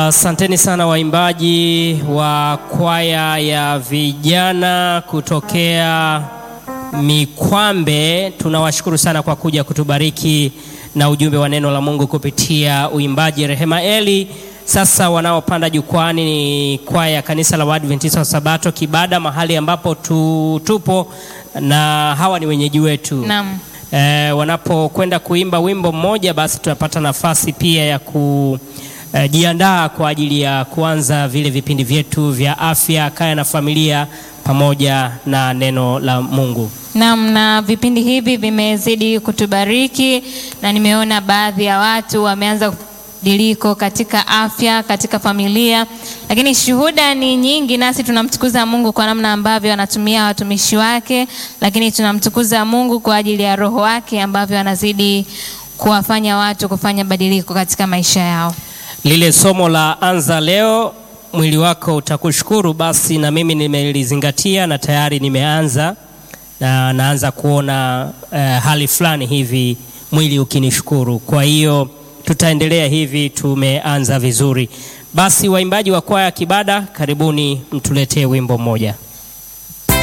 Asanteni uh, sana waimbaji wa kwaya ya vijana kutokea Mikwambe. Tunawashukuru sana kwa kuja kutubariki na ujumbe wa neno la Mungu kupitia uimbaji. Rehema Eli. Sasa wanaopanda jukwani ni kwaya ya kanisa la Waadventista wa Sabato Kibada, mahali ambapo tu, tupo na hawa ni wenyeji wetu. Naam. E, wanapokwenda kuimba wimbo mmoja, basi tunapata nafasi pia ya kujiandaa e, kwa ajili ya kuanza vile vipindi vyetu vya afya, kaya na familia pamoja na neno la Mungu. Naam, na vipindi hivi vimezidi kutubariki na nimeona baadhi ya watu wameanza diliko katika afya, katika familia, lakini shuhuda ni nyingi, nasi tunamtukuza Mungu kwa namna ambavyo anatumia watumishi wake, lakini tunamtukuza Mungu kwa ajili ya Roho wake ambavyo anazidi kuwafanya watu kufanya badiliko katika maisha yao. Lile somo la anza leo, mwili wako utakushukuru, basi na mimi nimelizingatia na tayari nimeanza na naanza kuona eh, hali fulani hivi mwili ukinishukuru. Kwa hiyo tutaendelea hivi, tumeanza vizuri. Basi waimbaji wa kwaya Kibada, karibuni mtuletee wimbo mmoja.